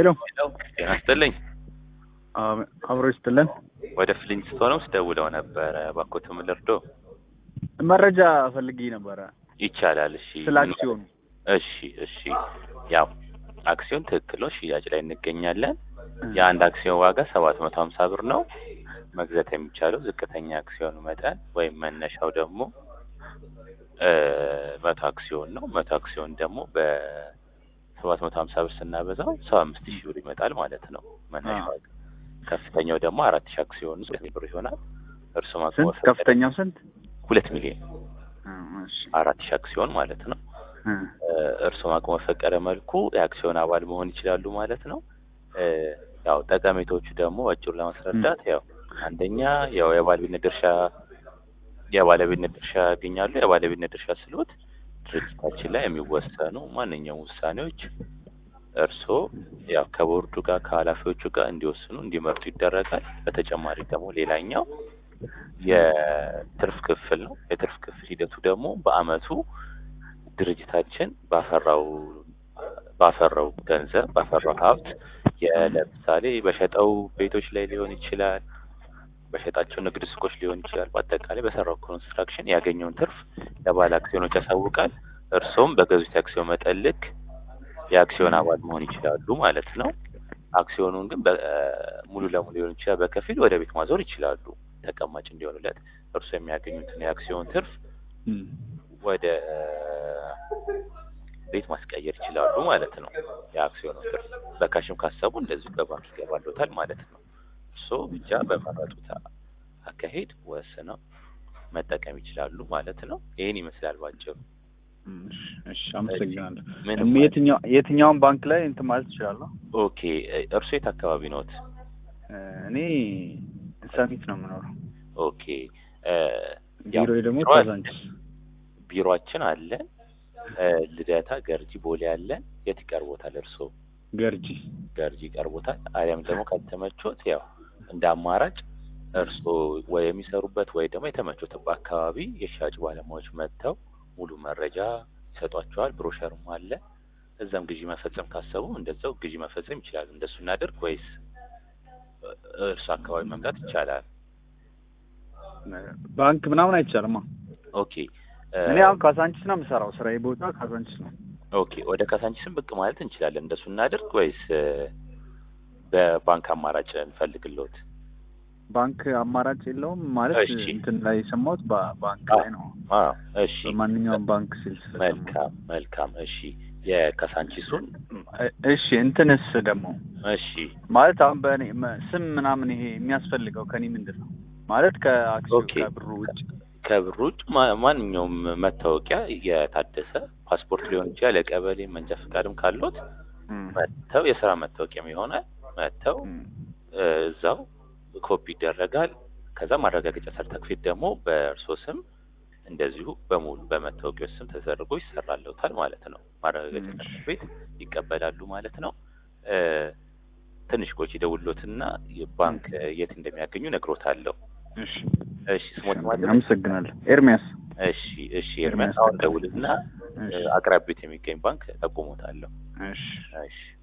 ሄሎ ጤና ይስጥልኝ። አብሮ ይስጥልን። ወደ ፍሊንስቶንስ ደውለው ነበረ። እባክዎት ምን ልርዶ? መረጃ ፈልጌ ነበረ ይቻላል። እሺ ስለ አክሲዮኑ። እሺ እሺ። ያው አክሲዮን ትክክል ነው፣ ሽያጭ ላይ እንገኛለን። የአንድ አክሲዮን ዋጋ ሰባት መቶ ሀምሳ ብር ነው። መግዛት የሚቻለው ዝቅተኛ አክሲዮን መጠን ወይም መነሻው ደግሞ መቶ አክሲዮን ነው። መቶ አክሲዮን ደግሞ በሰባት መቶ ሀምሳ ብር ስናበዛው ሰባ አምስት ሺህ ብር ይመጣል ማለት ነው መነሻ ዋጋ። ከፍተኛው ደግሞ አራት ሺህ አክሲዮን ሁለት ብር ይሆናል። እርሱ ስንት? ከፍተኛው ስንት? ሁለት ሚሊዮን እሺ አራት ሺህ አክሲዮን ማለት ነው። እርሱ አቅሞ በፈቀደ መልኩ የአክሲዮን አባል መሆን ይችላሉ ማለት ነው። ያው ጠቀሜታዎቹ ደግሞ አጭሩ ለማስረዳት ያው አንደኛ ያው የባለቤትነት ድርሻ የባለቤትነት ድርሻ ያገኛሉ። የባለቤትነት ድርሻ ስሎት ድርጅታችን ላይ የሚወሰኑ ማንኛውም ውሳኔዎች እርስዎ ያው ከቦርዱ ጋር ከኃላፊዎቹ ጋር እንዲወስኑ እንዲመርጡ ይደረጋል። በተጨማሪ ደግሞ ሌላኛው የትርፍ ክፍል ነው። የትርፍ ክፍል ሂደቱ ደግሞ በአመቱ ድርጅታችን ባፈራው ባፈራው ገንዘብ ባፈራው ሀብት ለምሳሌ በሸጠው ቤቶች ላይ ሊሆን ይችላል፣ በሸጣቸው ንግድ ሱቆች ሊሆን ይችላል። በአጠቃላይ በሰራው ኮንስትራክሽን ያገኘውን ትርፍ ለባለ አክሲዮኖች ያሳውቃል። እርስዎም በገዙት የአክሲዮን መጠን ልክ የአክሲዮን አባል መሆን ይችላሉ ማለት ነው። አክሲዮኑን ግን ሙሉ ለሙሉ ሊሆን ይችላል፣ በከፊል ወደ ቤት ማዞር ይችላሉ። ተቀማጭ እንዲሆኑለት እርስዎ የሚያገኙትን የአክሲዮን ትርፍ ወደ ቤት ማስቀየር ይችላሉ ማለት ነው። የአክሲዮኑ ትርፍ በካሽም ካሰቡ እንደዚሁ በባንክ ይገባሎታል ማለት ነው። እርስዎ ብቻ በመረጡት አካሄድ ወስነው መጠቀም ይችላሉ ማለት ነው። ይህን ይመስላል ባጭሩ። እሺ፣ አመሰግናለሁ። ምንም የትኛው የትኛውን ባንክ ላይ እንትን ማለት እችላለሁ? ኦኬ። እርስዎ የት አካባቢ ነዎት? እኔ ሰሚት ነው የምኖረው። ኦኬ። ቢሮ ደግሞ ቢሮ- ካዛንቺስ። ቢሮአችን አለን ልደታ፣ ገርጂ፣ ቦሌ አለን። የት ይቀርቦታል እርስዎ? ገርጂ። ገርጂ ይቀርቦታል። አሊያም ደግሞ ካልተመቾት ያው እንደ አማራጭ እርስዎ ወይ የሚሰሩበት ወይ ደግሞ የተመቾት አካባቢ የሽያጭ ባለሙያዎች መጥተው ሙሉ መረጃ ይሰጧቸዋል። ብሮሸርም አለ። እዛም ግዢ መፈጸም ካሰቡ እንደዛው ግዢ መፈጸም ይችላሉ። እንደሱ እናድርግ ወይስ እርሱ አካባቢ መምጣት ይቻላል? ባንክ ምናምን አይቻልማ። ኦኬ እኔ አሁን ካዛንቺስ ነው የምሰራው። ስራዬ ቦታ ካዛንቺስ ነው። ኦኬ ወደ ካሳንቺስም ብቅ ማለት እንችላለን። እንደሱ እናድርግ ወይስ በባንክ አማራጭ እንፈልግልዎት? ባንክ አማራጭ የለውም ማለት እሺ። እንትን ላይ የሰማሁት በ- ባንክ ላይ ነው። አዎ እሺ በማንኛውም ባንክ ሲል ስለሰማሁ። መልካም መልካም እሺ የካሳንቺሱን እ- እሺ እንትንስ ደግሞ እሺ ማለት አሁን በእኔ መ- ስም ምናምን ይሄ የሚያስፈልገው ከኔ ምንድን ነው ማለት ከአክሲዮን ኦኬ። ከብሩ ውጭ ከብር ውጭ ማ- ማንኛውም መታወቂያ የታደሰ ፓስፖርት ሊሆን ይችላል። የቀበሌ መንጃ ፈቃድም ካሎት እም፣ መጥተው የስራ መታወቂያም የሆነ መጥተው እም፣ እ፣ እዛው ኮፒ ይደረጋል። ከዛ ማረጋገጫ ሰርተክፌት ደግሞ በእርሶ ስም እንደዚሁ በሙሉ በመታወቂያው ስም ተደርጎ ይሰራልዎታል ማለት ነው። ማረጋገጫ እሺ። ሰርተክፌት ይቀበላሉ ማለት ነው። እ፣ ትንሽ ቆይቶ ይደውልዎትና ባንክ የት እንደሚያገኙ ነግሮታለሁ። እሺ እሺ ስሞት ማለት ነው። አመሰግናለሁ። ኤርሚያስ እሺ እሺ ኤርሚያስ አሁን ደውልና እሺ አቅራቢት የሚገኝ ባንክ ጠቁሞታለሁ። እሺ እሺ